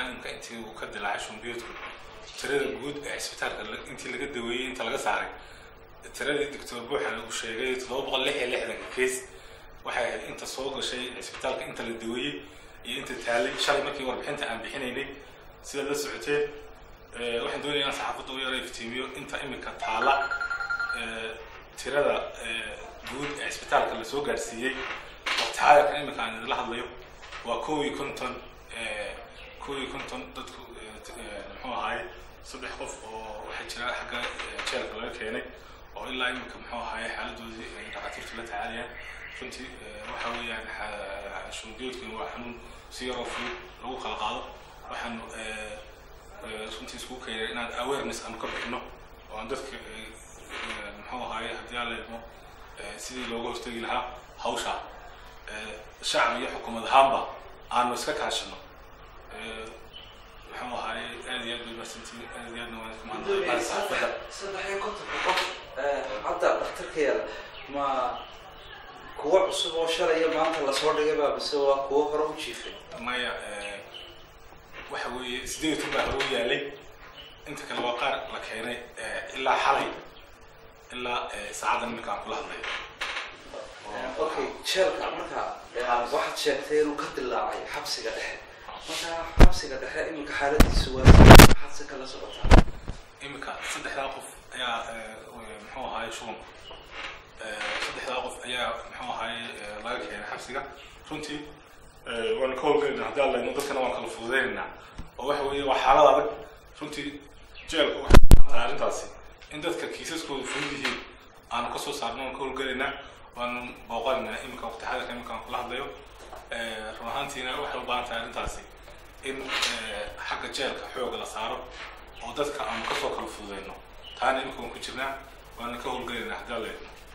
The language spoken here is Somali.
imka intii uu ka dilaacay shumbiyoodku tirada guud ee cisbitaalka intii laga daweeyey inta laga saaray tiradii doctor buuxan uu sheegay toddoba boqol lix iyo lixdanka kees waxay ahayd inta soo gashay cisbitaalka inta la daweeyey iyo inta taalay shalay markii warbixinta aan bixinaynay sidaad la socoteen waxaan doonaya inaan saxaafadda u yara iftiimiyo inta imika taala tirada guud ee cisbitaalka lasoo gaadhsiiyey waqti xaadirkan imika aan idinla hadlayo waa kow iyo konton kow iyo konton dadku muxuu ahaay saddex qof oo waxaa jira xagga jeelka laga keenay oo ilaa imika muxuu ahaay xaaladoodii ay dhakhaatiirtu la tacaalayaan runtii waxa weeyaan shumbiyoodkuna waa xanuun si yaroo fudud lagu kala qaado waxaanu runtii iskugu keenay inaan awareness aanu ka bixino oo aan dadka muxuu ahaay haddii aan leedmo sidii looga hortegi lahaa hawsha shacab iyo xukuumad ahaanba aanu iska kaashano muxuu ahaay aad iyo aad bay mahadsantihiin aad iyo aadna waan ku mahadnaqayaa saxaafadda saddex iyo kontonka qof hadda dhakhtarkeeda ma kuwa cusub oo shalaya maanta lasoo dhigay baa mise waa kuwo hore u jiifay maya waxa weeye sideed tun baa hore u yaalay inta kale waa qaar la keenay ilaa xalay ilaa saacaddan iminka aan kula hadlayo okay jeelka marka waxaad sheegtay inuu ka dilaacay xabsiga dhexe marka xabsiga dhexe iminka xaaladiisu waa maxaad si kala socotaa iminka saddexdaa qof ayaa muxuu ahaay shubanku saddexdaa qof ayaa muxuu ahaay laga keenay xabsiga runtii waanu ka howlgelinaa haddii aan leedno dadkana waan kala fududeynaynaa oo waxa weeye waa xaalad adag runtii jeelka waxay arrintaasi in dadka kiisaskooda fudud yihiin aanu kasoo saarno waan ka howlgelaynaa waanu booqanaynaa iminka waqti xadirka iminka aan kula hadlayo run ahaantiina waxay u baahan tahay arrintaasi in xagga jeelka xooga la saaro oo dadka aanu kasoo kala fududeyno taana iminka waan ku jirnaa waana ka howlgelaynaa haddii aan leedno